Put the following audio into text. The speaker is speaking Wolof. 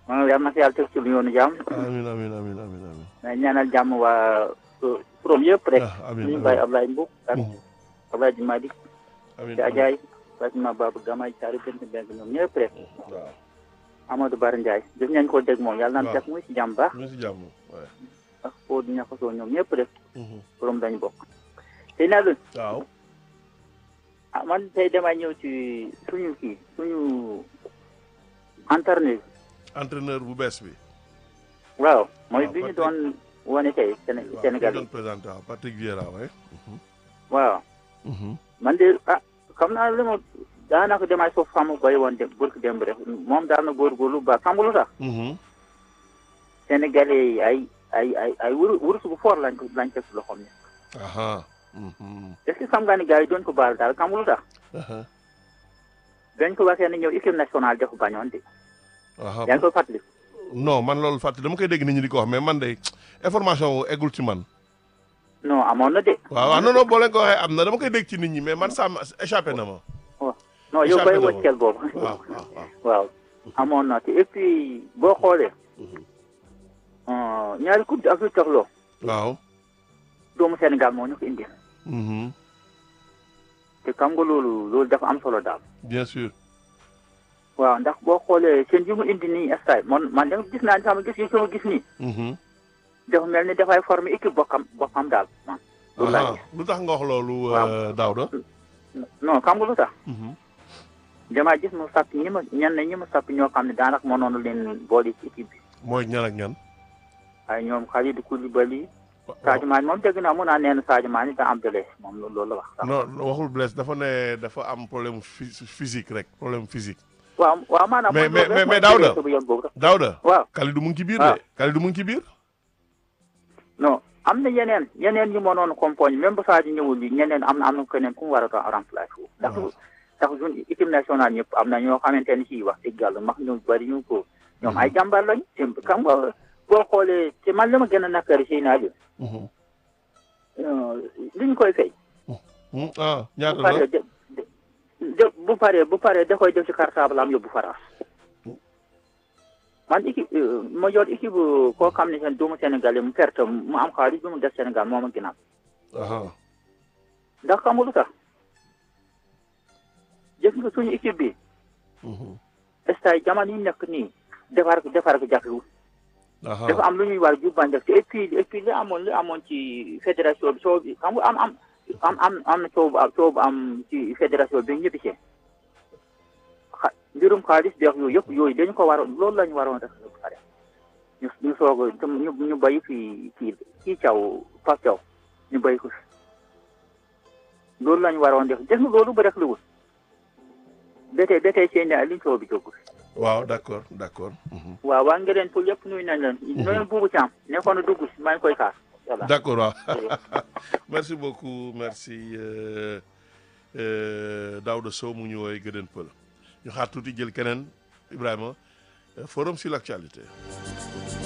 moom yal na fi yàlla teg ci lu yoonu jàmm amiin amiin amiin amiin amiin mais ñaanal jàmm waa from yëpp rek ah amiin ñu amiin bàyyi Ablaye Mbow ak Mhm. Ablaye Di Madi amiin ci Ajaay Fatima Baba Gamay Saari Bent Beng ñoom ñëpp rek waaw Amadou Bara Ndiaye gis nañ ko dégg moom yàlla na Waaw. fekk muy si jàmm baax ñu ngi si jàmm waaye ak foo di ñaxasoo ñoom ñëpp rek Mhm. from dañu bokk tey naa leen waaw ah man tey damay ñëw ci suñu kii suñu entraîneur entraîneur bu bees bi waaw mooy Waaw, bi ñu Patrick. doon wane tey Séné waaw Sénégal ku doon présenté waaw Patrick Vieira waaye waaw man de ah xam naa li ma daanaka damay soof xam bay woon dem burki démb rek moom daal na góorgóorlu ba xam nga lu tax Sénégalais yi ay ay ay ay wuru wurus bu fort lañ ko lañ teg si loxoom ne aha Mhm. est-ce que xam nga ni gars yi doon ko baal daal xam nga lu tax aha dañ ko waxee ne ñëw équipe nationale dafa bañoon de aha yaa ngi koy fàttali non man loolu fàtte dama koy dégg nit ñi di ko wax mais man de information wu eggul ci man non amoon na de waaw waaw non non boo leen ko waxee am na dama koy dégg ci nit ñi mais man ça m'a échappé na ma non yow échappé bay na ma. wëccel boobu waaw waaw waaw waaw amoon na te et puis boo xoolee euh, ñaari coupe d'Afrique taxloo waaw doomu Sénégal moo ñu ko indi Mhm. te xam nga loolu loolu dafa am solo daal bien sûr waaw ndax boo xoolee seen yi mu indi nii stade man man da gis naa sama gis yi sama gis nii Mhm. dafa mel ni dafay former équipe bokkam bokkam daal man loolu laa aha gis lu tax nga wax loolu Waaw. euh, Daouda non xam nga lu tax Mhm. damaa gis mu sàpp ñi ma ñenn ñi ma sàpp ñoo xam ne daanaka mënoon leen boole ci équipe bi mooy ñan ak ñan ay ñoom Kalidou Koulibaly Wa- Sadio Mané moom dégg naa mun naa nee na Sadio Mané da am blessé moom loolu loolu la wax sax non waxul blesse dafa ne dafa am problème phy- physique rek problème physique waaw waaw maanaam Mais- mooy mais- loolu mais- rek mais mooy Daouda. blessé bu yoon boobu rek Daouda waaw Kalidou mu ngi ci biir Ah. de Kalidou mu ngi ci biir non am na yeneen yeneen ñu mënoon compagnie même bu Sadio ñëwul yi ñeneen am na am na keneen ku mu war a doon remplacer wu ndax waaw. ndax ñun équipe nationale ñëpp am na ñoo xamante ni si wax dëgg yàlla max ñu bëri ñu ko ñoom ay jàmbaar lañ te xam nga boo xoolee te man li ma gën a nakari si naa Mhm. li ñu koy fay Hmm, ah bu ñaata la paree de de- de bu paree bu paree da koy def ci cartable am yóbbu France man équipe euh, ma yor équipe euh, koo xam ne seen doomu Sénégal mu perte mu am xaalis bi mu def Sénégal moo ma gënal aha ndax xam nga lu tax gis nga suñu équipe bi Mhm. stade jamono yi nekk nii defar ko defar ko jafewul aha dafa am lu ñuy war a jubban def te et puis et puis li amoon li amoon ci fédération bi soo bi xam nga am am am am am na coow bu am coow bu am ci fédération bi ñëpp see xa mbirum xaalis beex yooyu yëpp yooyu dañu ko waroon loolu la ñu waroon def ba pare ñu ñu soog a ñu ñu béy fii kii kii caw Pape Thiaw ñu béy ko fi loolu la ñu waroon def def nga loolu ba rek liwul ba tey ba tey seen liñ coow bi jóg waaw d'accord d'accord Mhm. waaw waa ngeen pour yëpp nuyu nañ leen. nuyu buubu Thiam nekkoon na dugg si maa ngi koy xaar. voilà d'accord waaw merci beaucoup merci euh, euh, Daouda Sow mu ñu woowee Gëdën Pël ñu xaar tuuti jël keneen Ibrahima euh, forum sur l'actualité